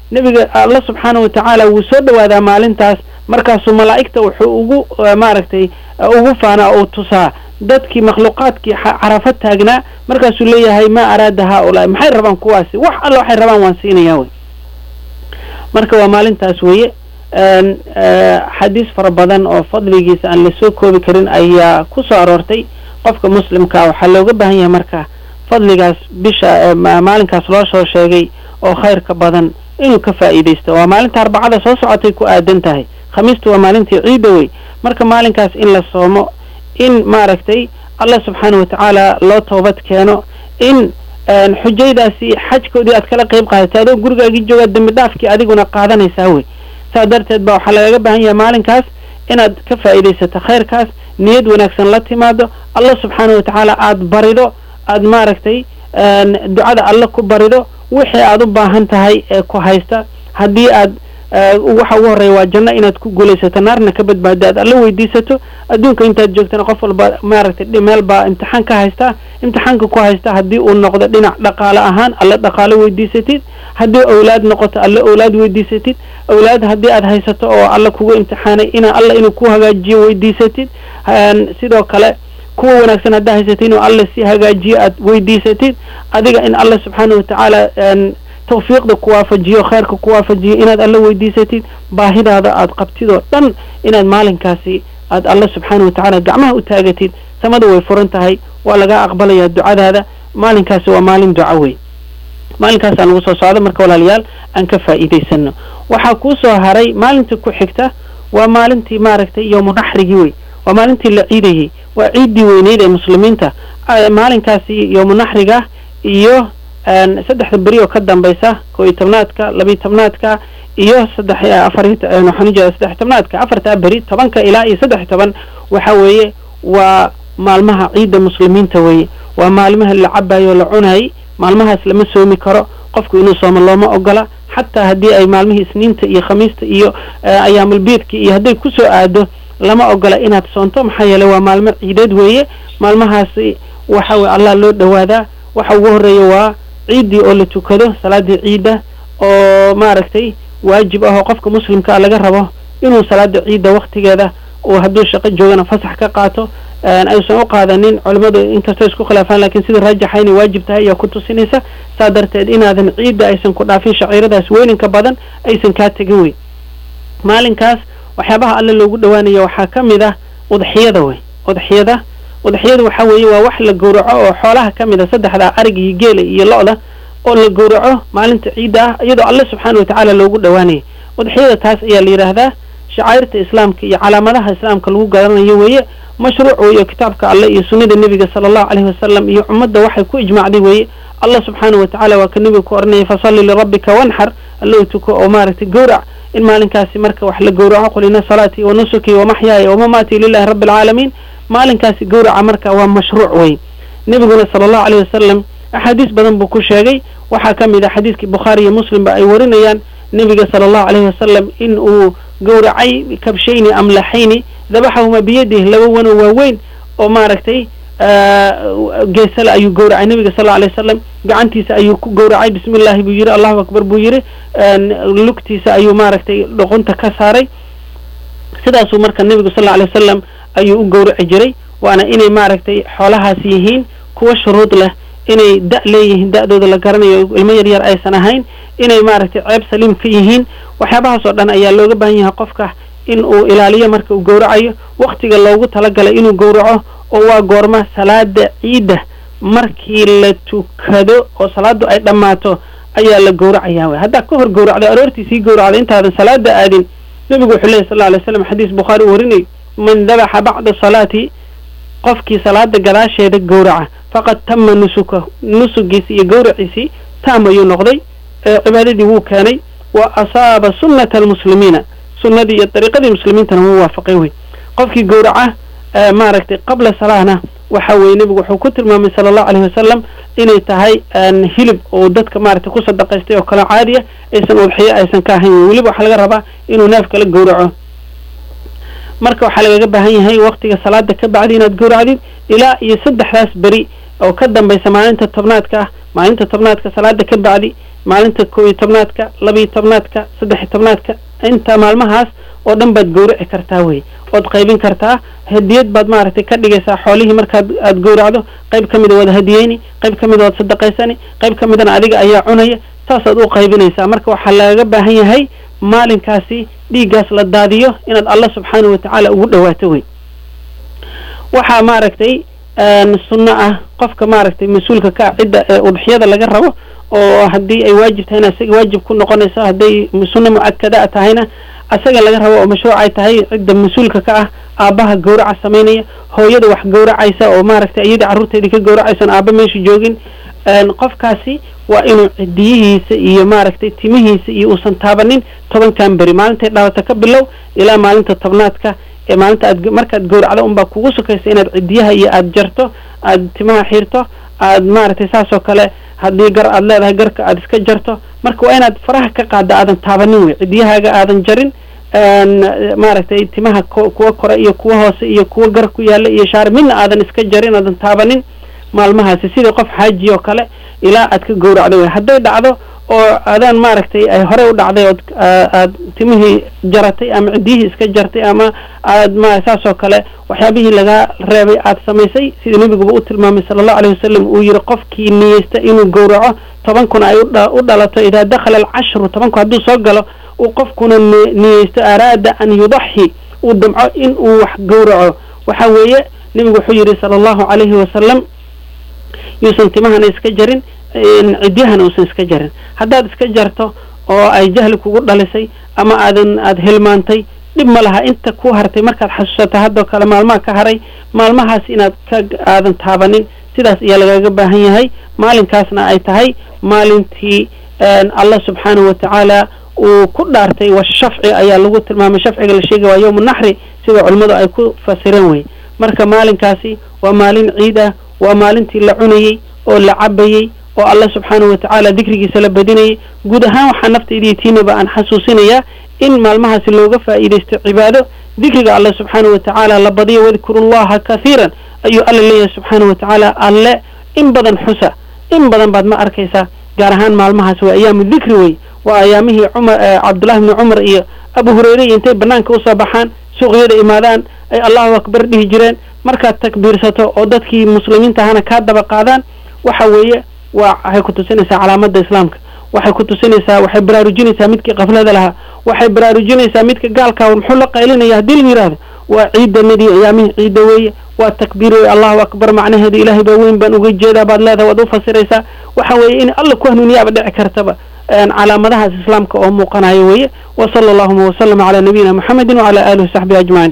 nebiga alla subxaana watacaala wuu soo dhawaadaa maalintaas markaasuu malaa'igta wuxuu ugu maaragtay ugu faanaa uu tusaa dadkii makhluuqaadkii carafo taagnaa markaasuu leeyahay maa araada haaulaai maxay rabaan kuwaasi wax alla waxay rabaan waan siinayaa wey marka waa maalintaas weeye xadiis fara badan oo fadligiisa aan lasoo koobi karin ayaa ku soo aroortay qofka muslimkaa waxaa looga baahan yahay marka fadligaas bisha maalinkaas loo soo sheegay oo khayrka badan inuu ka faa'iidaysto waa maalinta arbacada soo socotay ku aadan tahay khamiistu waa maalintii ciidda wey marka maalinkaas in la soomo in maaragtay allah subxaana watacaala loo toobad keeno in xujaydaasi xajkoodii aad kala qayb qaadatay adoo gurigaagii joogaa dembi dhaafkii adiguna qaadanaysaa wey saas darteed ba waxaa lagaga baahan yahay maalinkaas inaad ka faa'iidaysato khayrkaas niyad wanaagsan la timaado allah subxaana watacaala aada barido aada maaragtay ducada alle ku barido wixii aad u baahan tahay ee ku haysta haddii aad waxa ugu horreeya waa janno inaad ku guulaysato naarna ka badbaado aad alla weydiisato adduunka intaad joogtana qof walba maaragtay meel baa imtixaan ka haystaa imtixaanka ku haysta haddii uu noqdo dhinac dhaqaale ahaan alle dhaqaale weydiisatid haddii owlaad noqoto alle owlaad weydiisatid owlaad haddii aad haysato oo alla kugu imtixaanay ina alla inuu ku hagaajiyo weydiisatid sidoo kale kuwa wanaagsan haddaa haysatid inuu alla si hagaajiyo aad weydiisatid adiga in alla subxaana watacaala tawfiiqda ku waafajiyo khayrka ku waafajiyo inaad alla weydiisatid baahidaada aad qabtid oo dhan inaad maalinkaasi aad alla subxaana watacaala gacmaha u taagatid samada way furan tahay waa lagaa aqbalayaa ducadaada maalinkaasi waa maalin duca wey maalinkaasaan lagu soo socdo marka walaalayaal aan ka faa'iidaysano waxaa kuu soo haray maalinta ku xigta waa maalintii maaragtay yowmu naxrigii wey waa maalintii la ciidayey waa ciiddii weyneyd ee muslimiinta maalinkaasi yowmu naxriga iyo saddexda beri oo ka dambaysa koo iyo tobnaadka labiyo tobnaadka iyo saddex afar waxaan ujeeda saddex tobnaadka afartaa beri tobanka ilaa iyo saddex toban waxa weeye waa maalmaha ciidda muslimiinta weeye waa maalmaha la cabayo o la cunayay maalmahaas lama soomi karo qofku inuu soomo looma ogola xataa haddii ay maalmihii isniinta iyo khamiista iyo ayaamulbiidka iyo hadday kusoo aado lama ogola inaad soonto maxaa yeeley waa maalmo ciideed weeye maalmahaasi waxa weye allah loo dhawaadaa waxa ugu horreeya waa ciiddii oo la tukado salaadii ciidda oo maaragtay waajib ah oo qofka muslimka laga rabo inuu salaada ciidda waktigeeda uu hadduu shaqo joogana fasax ka qaato aysan u qaadanin culimmadu inkastoo isku khilaafaan lakiin sida raajaxa inay waajib tahay ayaa ku tusinaysa saa darteed inaadan ciidda aysan ku dhaafin shaciiradaas weyninka badan aysan kaa tegin wey maalinkaas waxyaabaha alle loogu dhawaanaya waxaa ka mid ah udxiyada wey udxiyada udxiyada waxa weeye waa wax la gowraco oo xoolaha ka mid a saddexda ariga iyo geela iyo lo-da oo la gowraco maalinta ciidda ah iyadoo alle subxaana watacaala loogu dhawaanaya udxiyada taas ayaa la yidhaahdaa shacairta islaamka iyo calaamadaha islaamka lagu garanayo weeye mashruuc weeye kitaabka alle iyo sunnada nebiga sala allahu caleyhi wasalam iyo ummadda waxay ku ijmaacday weeye allah subxaana watacaala waa ka nebiga ku oranaya fasalli lirabbika wanxar allow tuko oo maaragtay gowrac in maalinkaasi marka wax la gowraco qul ina salaatii wa nusuki wa maxyaaya wamamaatii lilahi rabbi alcaalamiin maalinkaasi gowraca marka waa mashruuc wey nebiguna sala allahu caleyhi wasalam axaadiis badan buu ku sheegay waxaa ka mid ah xadiiskii bukhaari iyo muslimba ay warinayaan nebiga sala allahu caleyhi wasalam in uu gowracay kabshayni amlaxayni dabaxahuma biyadih laba wano waaweyn oo maaragtay geesale ayuu gowracay nebiga sal alay wasalam gacantiisa ayuu ku gowracay bismi llahi buu yidhi allahu akbar buu yidhi lugtiisa ayuu maaragtay dhuqunta ka saaray sidaasuu marka nebigu sal alay wasalam ayuu u gowraci jiray waana inay maaragtay xoolahaas yihiin kuwa shuruud leh inay da' leeyihiin da'dooda la garanayo ilmo yar yar aysan ahayn inay maaragtay ceeb saliim ka yihiin waxyaabahaas oo dhan ayaa looga baahan yahay qofka in uu ilaaliyo marka uu gowracayo waktiga loogu talagalay inuu gowraco oo waa goorma salaada ciidda markii la tukado oo salaadu ay dhammaato ayaa la gowracayaa wey haddaa ka hor gowracdo aroortii sii gowracda intaadan salaada aadin nebigu wuxuu lehy sal alay slam xadiis bukhaari u warinayo man dabaxa bacda salaati qofkii salaada gadaasheeda gowraca faqad tama nusuka nusugiisi iyo gowraciisii taam ayuu noqday cibaadadii wuu keenay wa asaaba sunnata almuslimiina sunnadii iyo dariiqadii muslimiintana wuu waafaqay wey qofkii gowraca maaragtay qabla salaahna waxa weye nebigu wuxuu ku tilmaamay sala allahu alayhi wasalam inay tahay hilib oo dadka maaragtay ku sadaqaystay oo kale caadiya aysan udxiyo aysan ka ahayn weliba waxaa laga rabaa inuu neefka la gowraco marka waxaa lagaga baahan yahay waktiga salaada ka bacdi inaad gowracdid ilaa iyo saddexdaas beri oo ka dambaysa maalinta tobnaadka ah maalinta tobnaadka salaada ka bacdi maalinta kow iyo tobnaadka labiyo tobnaadka saddex iyo tobnaadka inta maalmahaas oo dhan baad gowraci kartaa wey ood qaybin kartaa hadiyad baad maaragtay ka dhigaysaa xoolihii markaad aada gowracdo qayb ka mida waad hadiyeyni qayb ka mida waad sadaqaysani qayb ka midana adiga ayaa cunaya saasaad u qaybinaysaa marka waxaa lagaga baahan yahay maalinkaasi dhiiggaas la daadiyo inaad allah subxaanahu watacaala ugu dhawaato wey waxaa maaragtay sunno ah qofka maaragtay mas-uulka ka cidda ee udxiyada laga rabo oo haddii ay waajib tahayna isaga waajib ku noqonaysa hadday sunno mucakada tahayna asaga laga rabo oo mashruuc ay tahay cidda mas-uulka ka ah aabbaha gawraca samaynaya hooyada wax gawracaysa oo maaragtay iyadii carruurteedii ka gawracaysan aabba meesha joogin qofkaasi waa inuu cidiyihiisa iyo maaragtay timihiisa iyo uusan taabanin tobankan beri maalintay dhalata ka bilow ilaa maalinta tobnaadka ee maalinta aad markaad gawracdo unbaa kugu sukaysa inaad cidiyaha iyo aada jarto aada timaha xiirto aad maaragtay saas oo kale haddii gar aad leedahay garka aada iska jarto marka waa inaad faraha ka qaadda aadan taabanin wey cidiyahaaga aadan jarin maaragtay timaha kuwa kore iyo kuwa hoose iyo kuwa gar ku yaalla iyo shaar midna aadan iska jarin aadan taabanin maalmahaasi sidii qof xaaji oo kale ilaa aad ka gawracdo wey hadday dhacdo oo adaan maaragtay ay horey u dhacday ood aad timihii jaratay ama cidiyihii iska jartay ama aad ma saas oo kale waxyaabihii lagaa reebay aad samaysay sida nebiguba u tilmaamay sala allahu alayh wasalam uu yihi qofkii niyeysta inuu gawraco toban kun ay u dhalato idaa dakhala alcashru toban kun hadduu soo galo uu qofkuna niyeysto araada an yudaxi uu damco in uu wax gawraco waxa weeye nebigu wuxuu yihi sala allahu calayhi wasalam yuusan timahana iska jarin cidyahana uusan iska jarin haddaad iska jarto oo ay jahli kugu dhalisay ama aadan aada hilmaantay dhib ma laha inta ku hartay markaad xasuusata haddoo kale maalmaha ka haray maalmahaas inaad ka aadan taabanin sidaas ayaa lagaga baahan yahay maalinkaasna ay tahay maalintii allah subxaanahu watacaala uu ku dhaartay washafci ayaa lagu tilmaamay shafciga la sheegay waa yowmu naxri sida culimmadu ay ku fasireen wey marka maalinkaasi waa maalin ciid ah waa maalintii la cunayey oo la cabayey oo allah subxaanahu watacaala dikrigiisa la badinayay guud ahaan waxaa naftaydiiyo tiinaba aan xasuusinayaa in maalmahaasi looga faa'iidaysto cibaado dikriga allah subxaanahu watacaala la badiyo wadkuru llaha kathiiran ayuu alla leeyahay subxaanahu watacaala alle in badan xusa in badan baad ma arkaysaa gaar ahaan maalmahaas waa ayaamu dikri wey waa ayaamihii cumar cabdullahi bni cumar iyo abu hureyre iyo intay banaanka usoo baxaan suuqyada imaadaan ay allahu akbar dhihi jireen markaad takbiirsato oo dadkii muslimiinta ahana kaa daba qaadaan waxa weeye waa waxay ku tusinaysaa calaamada islaamka waxay ku tusinaysaa waxay baraarujinaysaa midkii kaflada lahaa waxay baraarujinaysaa midka gaalkaa muxuu la qaylinaya haddii la yidhaahdo waa ciidanadii ayaamihii ciidda weeye waa takbiir wey allahu akbar macnaheedu ilaahay baa weyn baan uga jeedaa baad leedahay waad u fasiraysaa waxa weeye in alla ku hanuuniyaaba dhici kartaba calaamadahaas islaamka oo muuqanayo weeye wa sala allahuma wasalama calaa nabiyina muxamedin wacala alihi wasaxbihi ajmaciin